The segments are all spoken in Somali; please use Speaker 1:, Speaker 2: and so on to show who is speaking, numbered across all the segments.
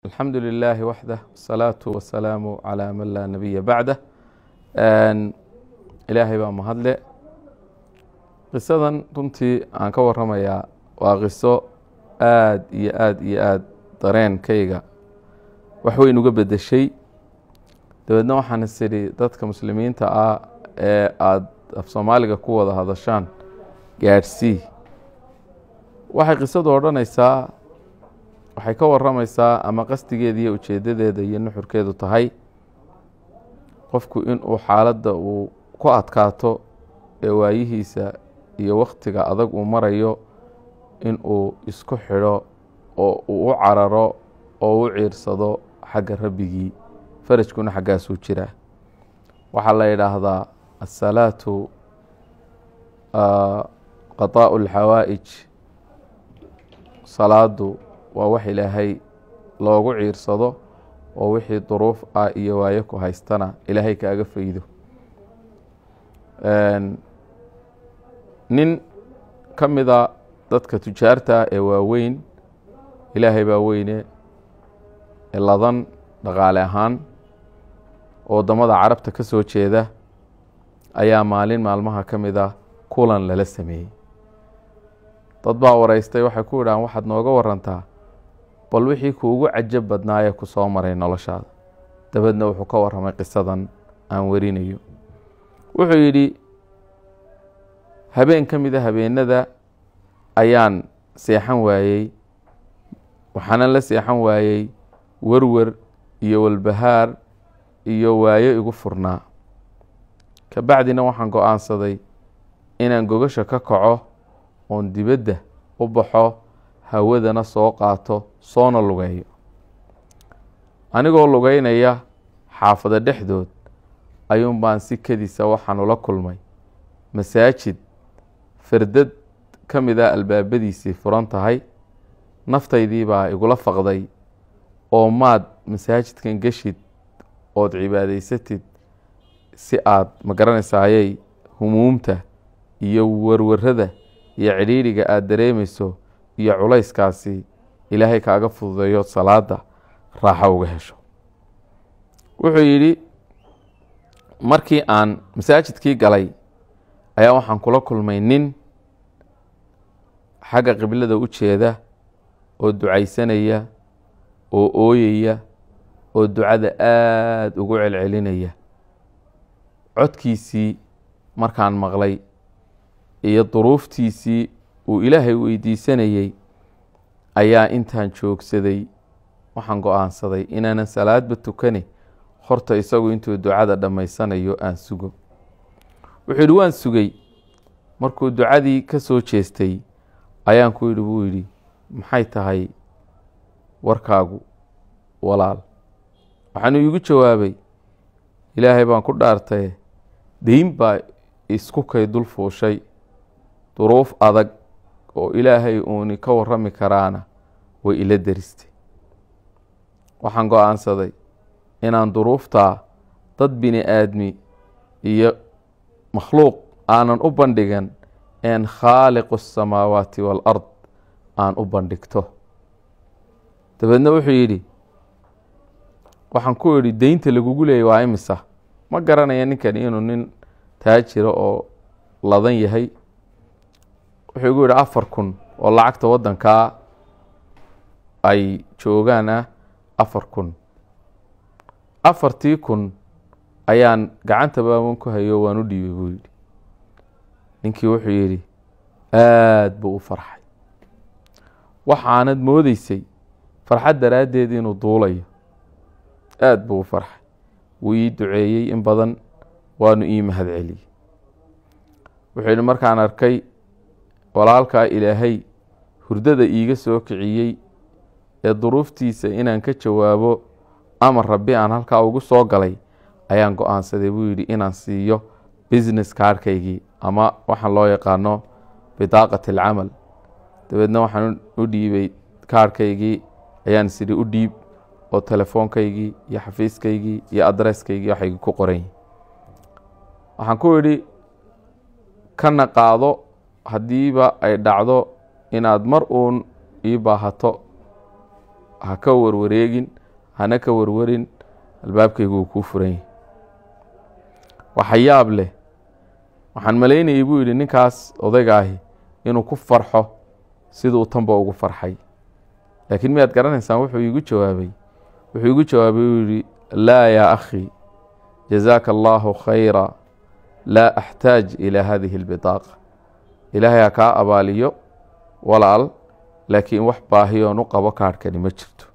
Speaker 1: alxamdu lilaahi waxdah wasalaatu wasalaamu calaa man laa nabiya bacdah ilaahay baa mahadle qisadan runtii aan ka waramayaa waa qiso aad iyo aad iyo aad dareenkayga waxweyn uga bedeshay dabeedna waxaan is idhi dadka muslimiinta ah ee aada af soomaaliga ku wada hadashaan gaadhsii waxay qisadu odhanaysaa waxay ka waramaysaa ama qasdigeeda iyo ujeedadeeda iyo nuxurkeedu tahay qofku inuu xaaladda uu ku adkaato ee waayihiisa iyo wakhtiga adag uu marayo inuu isku xidho oo uu u cararo oo u ciirsado xagga rabbigii farajkuna xaggaasuu jiraa waxaa la yidhaahdaa asalaatu qadaa'u alxawaa'ij salaadu waa wax ilaahay loogu ciirsado oo wixii duruuf ah iyo waayo ku haystana ilaahay kaaga faydo nin ka mida dadka tujaarta ee waaweyn ilaahay baa weyne ee ladan dhaqaale ahaan oo waddamada carabta ka soo jeeda ayaa maalin maalmaha ka mid a kulan lala sameeyey dad baa wareystay waxay ku yidhahaan waxaad nooga warantaa bal wixii kuugu cajab badnaayee ku soo maray noloshaada dabeedna wuxuu ka warramay qisadan aan warinayo wuxuu yidhi habeen ka mida habeenada ayaan seexan waayey waxaanan la seexan waayey werwer iyo walbahaar iyo waayo igu furnaa ka bacdina waxaan go-aansaday inaan gogasha ka kaco oon dibadda u baxo hawadana soo qaato soona lugeeyo anigoo lugeynaya xaafado dhexdood ayuun baan si kedisa waxaan ula kulmay masaajid fardad ka mid a albaabadiisii furan tahay naftaydii baa igula faqday oo maad masaajidkan geshid ood cibaadaysatid si aad ma garanaysayay humuumta iyo warwarada iyo cidhiidhiga aada dareemayso iyo culayskaasi ilaahay kaaga fududeeyo salaada raaxo uga hesho wuxuu yidhi markii aan masaajidkii galay ayaa waxaan kula kulmay nin xagga qiblada u jeeda oo ducaysanaya oo ooyaya oo ducada aada ugu celcelinaya codkiisii markaan maqlay iyo duruuftiisii uu ilaahay weydiisanayey ayaa intaan joogsaday waxaan go-aansaday inaanan salaadba tukane horta isagu intuu ducada dhammaysanayo aan sugo wuxuu yidhi waan sugay markuu ducadii ka soo jeestay ayaan ku yidhi buu yidhi maxay tahay warkaagu walaal waxaanuu iigu jawaabay ilaahay baan ku dhaartaye deyn baa isku kay dul fuushay duruuf adag oo ilaahay uuni ka warrami karaana way ila deristay waxaan go-aansaday inaan duruuftaa dad bini aadmi iyo makhluuq aanan u bandhigan een khaaliqu asamaawaati waalard aan u bandhigto dabeedna wuxuu yidhi waxaan ku idhi deynta lagugu leeyay waa imisa ma garanaya ninkani inuu nin taajira oo ladan yahay wuxuu igu yidhi afar kun oo lacagta waddankaa ay joogaan ah afar kun afartii kun ayaan gacanta baaban ku hayo waan u dhiibay buu yidhi ninkii wuxuu yidhi aada buu u farxay waxaanad moodeysay farxad daraaddeed inuu duulayo aada buu u farxay wuu ii duceeyey in badan waanu ii mahad celiyey wuxuu yidhi markaan arkay walaalkaa ilaahay hurdada iiga soo kiciyey ee duruuftiisa inaan ka jawaabo amar rabbi aan halkaa ugu soo galay ayaan go-aansaday buu yidhi inaan siiyo business kaarhkaygii ama waxaan loo yaqaano bidaaqat alcamal dabeedna waxaan u dhiibay kaarhkaygii ayaan isidhi u dhiib oo telefoonkaygii iyo xafiiskaygii iyo adresskaygii waxaygi ku qoran yihin waxaan ku idhi kana qaado haddiiba ay dhacdo inaad mar uun ii baahato ha ka warwareegin hana ka warwarin albaabkaygu wuu kuu furan yahay waxa yaab leh waxaan malaynayay buu yidhi ninkaas odayga ahi inuu ku farxo siduu tanba ugu farxay laakiin miyaad garanaysaan wuxuu iigu jawaabay wuxuu iigu jawaabay uu yihi laa yaa akhi jazaaka allahu khayra laa axtaaj ilaa hadihi اlbitaaqa ilaahay ha kaa abaaliyo walaal laakiin wax baahiyoon u qabo kaadhkani ma jirto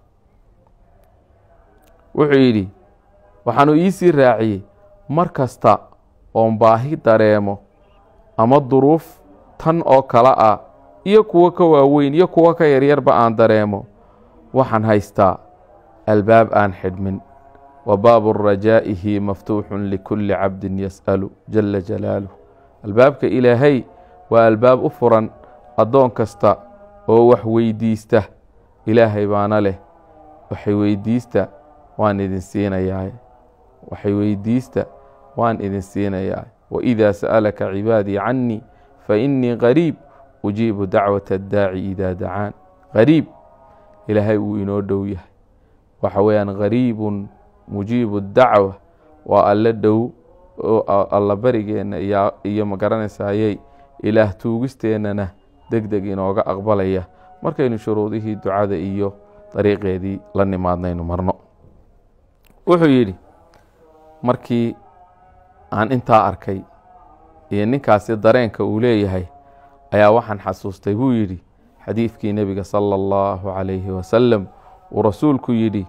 Speaker 1: wuxuu yidhi waxaanu iisii raaciyey mar kasta oon baahi dareemo ama duruuf tan oo kale ah iyo kuwo ka waaweyn iyo kuwo ka yaryarba aan dareemo waxaan haystaa albaab aan xidhmin wa baabu rajaa'ihi maftuuxun likulli cabdin yas'alu jala jalaaluh albaabka ilaahay waa albaab u furan addoon kasta oo wax weydiista ilaahay baana leh waxay weydiista waan idin siinayaa waxay weydiista waan idin siinayaa waidaa sa'alaka cibaadii cannii fainii qariib ujiibu dacwata addaaci idaa dacaan qariib ilaahay wuu inoo dhow yahay waxa weeyaan qariibun mujiibu dacwa waa alle dhow oo alla barigeenna iyo magaranaysaayey ilaah tuugisteennana deg deg inooga aqbalaya markaynu shuruudihii ducada iyo dariiqeedii la nimaadnaynu marno wuxuu yidhi markii aan intaa arkay iyo ninkaasi dareenka uu leeyahay ayaa waxaan xasuustay buu yidhi xadiidkii nebiga sala allahu calayhi wasalam uu rasuulku yidhi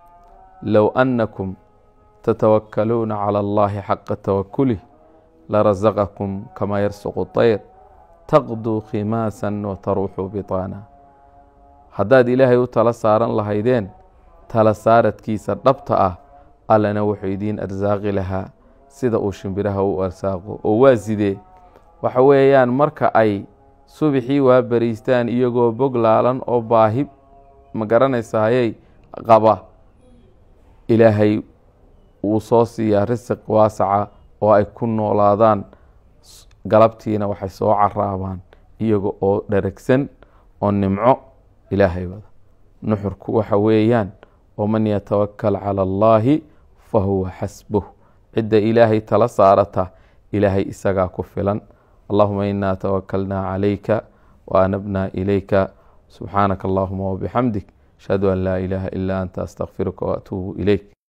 Speaker 1: low annakum tatawakkaluuna cala allahi xaqa tawakulih larasaqakum kama yarsuqu tayr taqduu khimaasan wa taruuxu bitaana haddaad ilaahay u tala saaran lahaydeen tala saaradkiisa dhabta ah allana wuxuu idiin arsaaqi lahaa sida uu shimbiraha u arsaaqo oo waa sidee waxa weeyaan marka ay subixii waa beriistaan iyagoo bog laalan oo baahi ma garanaysayay qaba ilaahay wuu soo siiyaa risiq waasaca oo ay ku noolaadaan galabtiina waxay soo caraabaan iyaga oo dheragsan oo nimco ilaahay wada nuxurku waxa weeyaan waman yatawakal cala allaahi fa huwa xasbuh cidda ilaahay tala saarata ilaahay isagaa ku filan allahuma inaa tawakalnaa calayka wa anabnaa ilayka subxaanaka allahuma wabixamdik ashhadu an laa ilaaha ilaa anta astakfiruka waatuubu ilayk